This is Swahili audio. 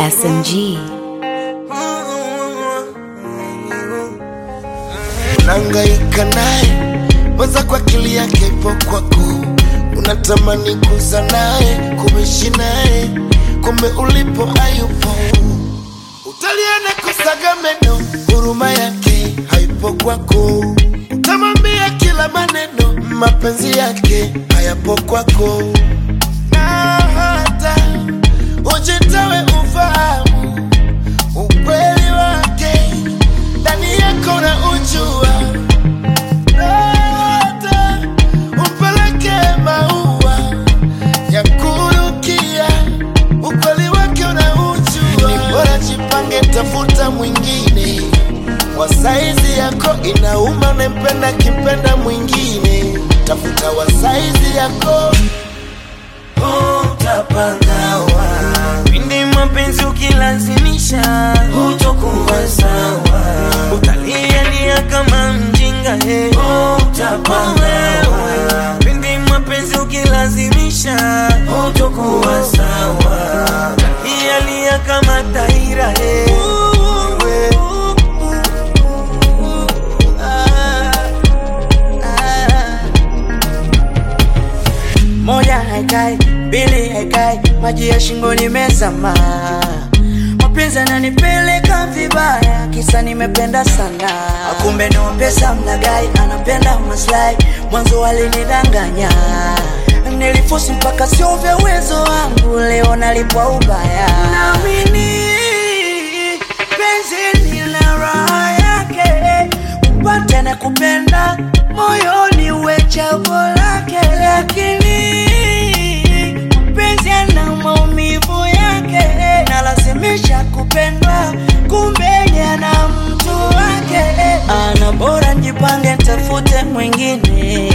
SMG. Unahangaika naye mwenza kwa akili yake ipo kwako, unatamani kuza naye kuishi naye, kumbe ulipo hayupo. Utaliana kusaga meno, huruma yake haipo kwako. Utamwambia kila maneno, mapenzi yake hayapo kwako, na hata ujitawe ufahamu ukweli wake ndani yako na ujua hata umpeleke maua ya kurukia ukweli wake unaujua ni bora jipange tafuta mwingine wa saizi yako inauma nempenda kimpenda mwingine tafuta wa saizi yako utapagawa pindi mapenzi ukilazimisha hutokuwa sawa utalialia kama mjinga he utapagawa pindi mapenzi ukilazimisha hutokuwa sawa utalialia kama taira he moja haikai, mbili haikai, maji ya shingoni mezama. Mapenzi ananipeleka vibaya, kisa nimependa sana. Kumbe ni pesa mlagai, anapenda maslahi, mwanzo alinidanganya. Nilifosi mpaka sio vya uwezo wangu, leo nalipwa ubaya. Naamini penzi lina raha yake, upate na kupenda moyoni uwe chaguo lake, lakini mpenzi ana maumivu yake, nalazimisha kupendwa, kumbe yana mtu wake. Ana bora njipange, tafute mwingine